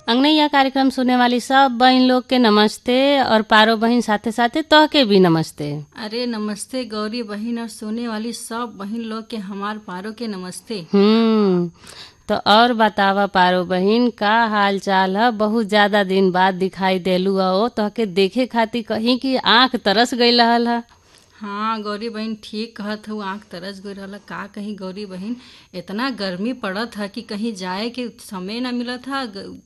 अंगनैया कार्यक्रम सुने वाली सब बहन लोग के नमस्ते और पारो बहन साथे साथे तह के भी नमस्ते अरे नमस्ते गौरी बहन और सोने वाली सब बहन लोग के हमार पारो के नमस्ते हम्म तो और बतावा पारो बहन का हाल चाल है बहुत ज्यादा दिन बाद दिखाई देलू हो तो के देखे खातिर कहीं की आंख तरस गई रहल है हाँ गौरी बहन ठीक कहत हूँ आँख तरस गई रहल का कहीं गौरी बहन इतना गर्मी पड़त है कि कहीं जाए के समय ना मिलत था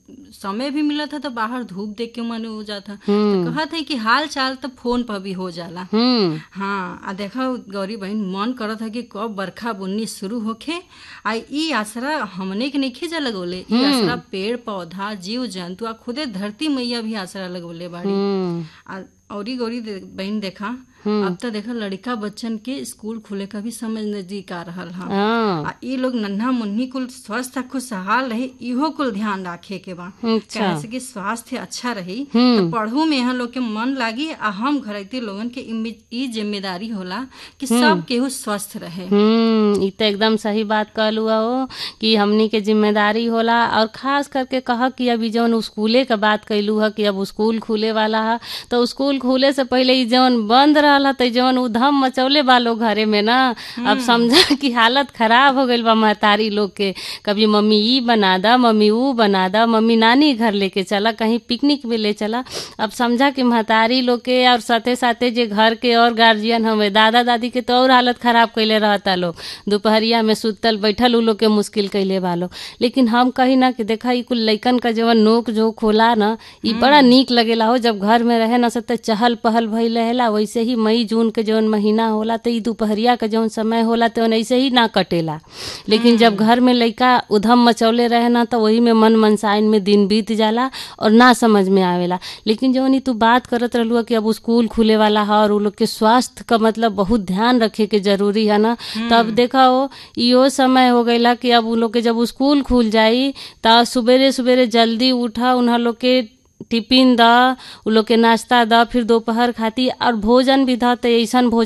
समय भी मिलत था तो बाहर धूप देख के मन हो जाता तो कहत है कि हाल चाल तो फोन पर भी हो जाला हम्म हाँ आ देखा गौरी बहन मन करत है कि कब बरखा बुन्नी शुरू होखे आ ई आसरा हमने के नहीं जा लगोले ई आसरा पेड़ पौधा जीव जंतु आ खुदे धरती मैया भी आसरा लगोले बाड़ी हम्म आ औरी गौरी दे, बहन देखा अब तो देखा लड़का बच्चन के स्कूल खुले का भी समय नजदीक आ रहल हा हाँ आ ई लोग नन्हा मुन्नी कुल स्वस्थ आ खुशहाल रहे इहो कुल ध्यान रखे के बा अच्छा कैसे कि स्वास्थ्य अच्छा रही तो पढ़ू में यहाँ लोग के मन लागी आ हम घरैती लोगन के इम्मे- ई जिम्मेदारी होला कि सब केहू स्वस्थ रहे हम्म ई तो एकदम सही बात कहलू हो कि हमनी के जिम्मेदारी होला और खास करके कह कि अभी जौन स्कूले के बात कैलू है कि अब स्कूल खुले वाला है तो स्कूल खुले से पहले ई जौन बंद रहल है तो जौन उधम मचौले बा लोग घरे में ना अब समझा कि हालत खराब हो गईल बा महतारी लोग के कभी मम्मी ई बना दा मम्मी ऊ बना दा मम्मी नानी घर लेके चला कहीं पिकनिक में ले चला अब समझा कि महतारी लोग के और साथे साथे जे घर के और गार्जियन हमें दादा दादी के तो और हालत खराब कैले रहता लोग दोपहरिया में सुतल बैठल उ लोग के मुश्किल कैले बा लोग लेकिन हम कही ना कि देखा ई कुल लइकन का जवन नोक जोक होला ना ई बड़ा नीक लगेला हो जब घर में रहे ना सब त चहल पहल भइल रहेला वैसे ही मई जून के जौन महीना होला तो ई दोपहरिया के जौन समय होला तो ऐसे ही ना कटेला लेकिन जब घर में लइका उधम मचौले रहे ना तो वही में मन मनसाइन में दिन बीत जाला और ना समझ में आवेला लेकिन जौन ई तू बात करत रहलू कि अब स्कूल खुले वाला है और उ लोग के स्वास्थ्य का मतलब बहुत ध्यान रखे के जरूरी है ना तब देखा हो इहो समय हो गईला कि अब उ लोग के जब स्कूल खुल जाई त सुबेरे सुबेरे जल्दी उठा उन्हा लोग के टिफिन द उ लोग के नाश्ता द फिर दोपहर खाती और भोजन भी द तो ऐसन भोजन